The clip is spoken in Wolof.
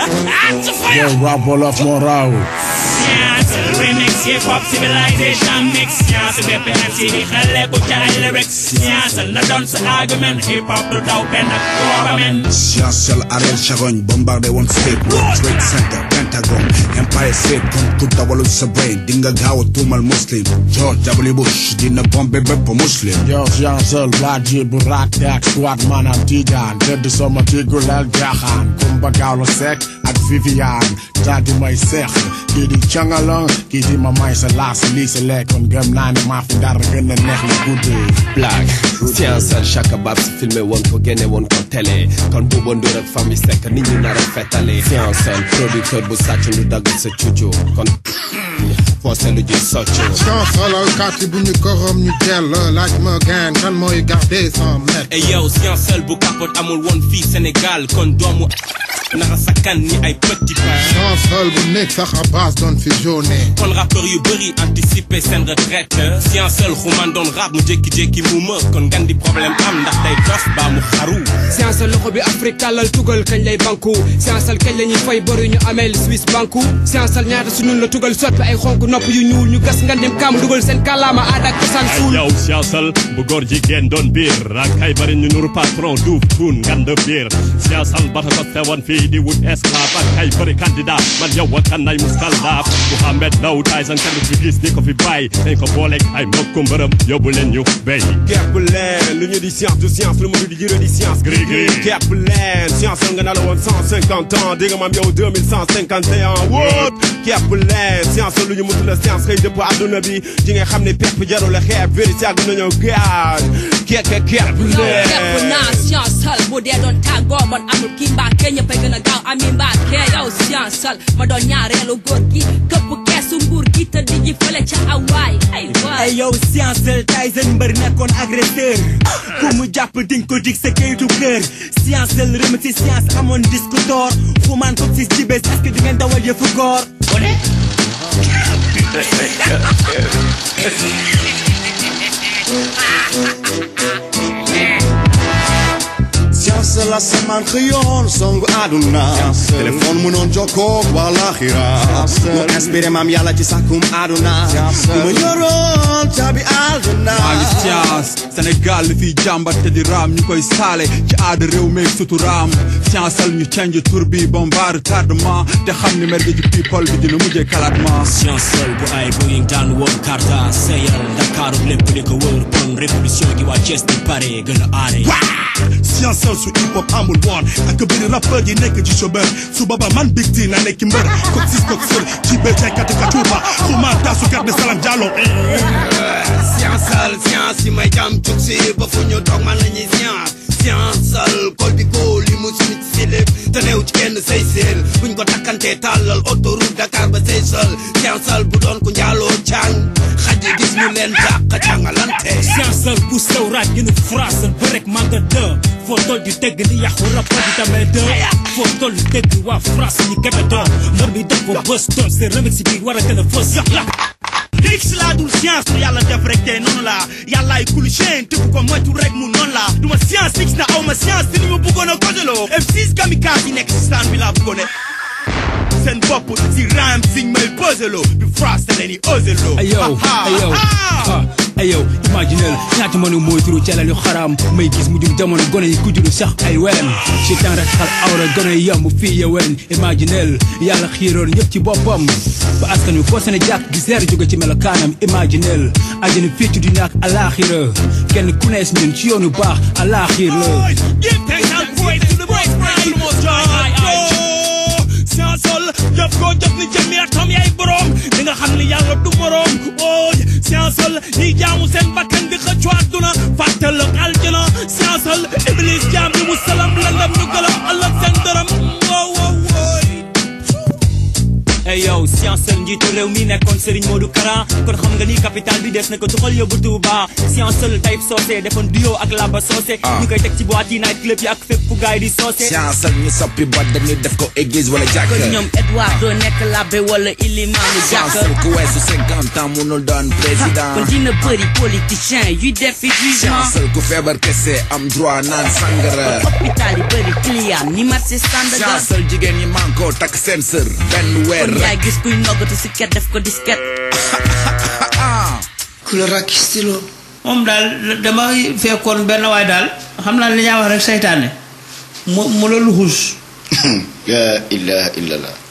Yo, rap wolof moo raw Science remix hip hop civilization mix science bépp MC di xale bu ca ay lyrics science na doon sa argument hip hop du daw benn ak government Science sel Ariel Chagogne bombardé woon State World Trade Center Pentagon Empire State comme ku dawalu sa brain di nga gaaw a tuumal muslim George W Bush dina bombé bépp muslim Yo, Jean-Seul Bladji bu rat ak squad maanaam Tijaan tëdd sama tiguleel jaaxaan Kumba Gawlo Seck ak Viviane daal di may seex kii di cangalong kii di ma may sa laas lii sa lekkoon gëm naa ne maa fi dara gën a neex li guddi blague science al Chaka Babs filmé woon ko génne woon ko télé kon Bouba Ndour ak famille Seck nit ñi nar a fetale science al producteur bu sàcc lu dagg sa cuccu kon forcé lu ji soccu solo kàtti bu ñu korom ñu jël laaj ma gaan kan mooy garder cent mètres et yow science seul bu capote amul woon fii Sénégal kon doomu nara sakkan ni ay petit pain chancel bu nekk sax à base doon fi jaune kon rappeur yu bëri anticiper seen retraite science seul xuman doon rap mu jékki-jékki mu më kon ngan di problème am ndax day dof baa mu xaru science loxo bi Afrique tàllal tugal kañ lay banku science kañ la ñuy fay bor yu ñu ameel Suisse banku science ñaata su ñun la tugal soppi ay xonk nopp yu ñuul ñu gas nga dem kaam dugal seen kàllaama aada ak cosaan suul yow siyaasal bu góor jigéen doon biir ak ay bari ñu nuru patron duuf tuun ngand biir siyaasal bata ko teewoon fii di wut esclave ak ay bari candidat man yow wa kan ay muskaldaaf Mouhamed Ndaw Tyson kenn fi gis ni ko fi bàyyi dañ ko booleeg ay mbokku mbërëm yóbbu leen ñu béy kepp leen lu ñu di science du science lu mu di jëre di science Gris gris. kepp leen science nga na la woon 150 ans di nga maam yow 2151 wóot kepp leen science lu ñu mutu la science xëy dëpp àdduna bi di nga xam ne pepp jarul la xeeb vérité àgg nañoo gaal kekke kepp yow leen képp naa science sal bu dee doon tàggoo bon amul kii mbaake ñëppay gën a gaaw ami mbaake yow science sal ma doon ñaareelu góor gi këpp keesu nguur gi te di ji fële ca awaay ay waay ay yow science seul Tyson mbër nekkoon agresseur ku mu jàpp ding ko dig sa kayitu kër science seul remix ci science amoon disque d'or xumaan ko ci jibes est-ce que di ngeen dawal yëfu góor wane Science la samaan xëyoon songu àdduna téléphone mënoon jokkoo wala xira mu inspiré maam yàlla ci sàkkum àdduna ku ma yoroon caabi àdduna maa ngi science Sénégal li fiy jàmbat te di raam ñu koy saale ci aada réew meeg suturaam science al ñu change tur bi bombard tardement te xam ni mer gi ci people bi dina mujjee kalaatma science seul bu ay bu ying daan woon karta seyal Dakaaru lépp li ko wër kon révolution gi waa Thiès di pare gën a aare science seul su hip hop amul woon ak bëri rappeur yi nekk ci chômeur su booba man big ti na nekk mbër kok sis kok sër ci bee jaykatu katuuba xuma taasu garde salam jàllo science al science yi may jam cuk si ba fu ñu toog man la ñuy science science al kol bi ko li mu suñu si lépp te neew ci kenn say seel buñ ko takkantee tàllal autoroute Dakar ba say sol science al bu doon ku njaaloo càng xaj yi gis ñu leen dàq càngalante science seul bu sew raaj gënu phrase ba rek manga dë foo tol di dégg ni yàqu rap di tamee dë foo tol di dégg waa phrase ñi kebe dë mbër mi def ko bës toon c'est remix bi war a gën a fës X laa dul science lu yàlla def rek te noonu la yàllaay kul chaine tëpp ko moytu rek mu noonu la duma science X na aw ma science te ni ma bëggoon a koteloo M6 kamikaze yi nekk si stand bi laa bëggoon a seen bopp si rhyme siñ may poseloo bi phrase te leen di oseloo ayow ayow ah ayow imaginel ñaata mënu mooy turu calal yu xaraam may gis mu jum jamono gone yi ku juru sax ay welen ci temps rek xal awra gone yi yomb fii ya wen imaginel yàlla xiiroon ñëpp ci boppam ba askan wi foo sene jàkk di seer jóge ci melokaanam imaginel ajana fii ci dunya ak alaxira kenn ku nees ñun ci yoonu baax alaxir la Give thanks and praise to the most high, the most high. Science sol jëf ko jëf ni jëmmi atom yaay borom di nga xam ni yàlla du morom ooy science sol ñiy jaamu seen bakkan di xëccu àdduna fàttal ak aljana science sol iblis jaam ni mu salam landam ñu gëlam ëllëg seen dërëm wow wow wooy ay yow science seul njiitu réew mi nekkoon Serigne Modou Kara kon xam nga ni capital bi des na ko tuxal yóbbu Touba science seul Taïb Socé defoon duo ak Laba Socé ñu koy teg ci boîte yi night club yi ak fépp fu gaay di Socé science ak ñu soppi boîte dañuy def ko église wala jàkk kon ñoom Edouard doo nekk labbe wala ilimaanu science jàkk ku weesu cinquante ans munul doon président kon dina bëri politicien yuy def fi jugement science ku feebar kese am droit naan sangara hôpital yi bëri client ni marché Sandaga science jigéen ñi manko takk seen sër benn weer kon yaay gis kuy noggatu si ket def ko disket couleur ak stylo moom daal dama fekkoon benn waay daal xam naa li ñaa wax rek seytaane mu mu la luxus la ilaha illallah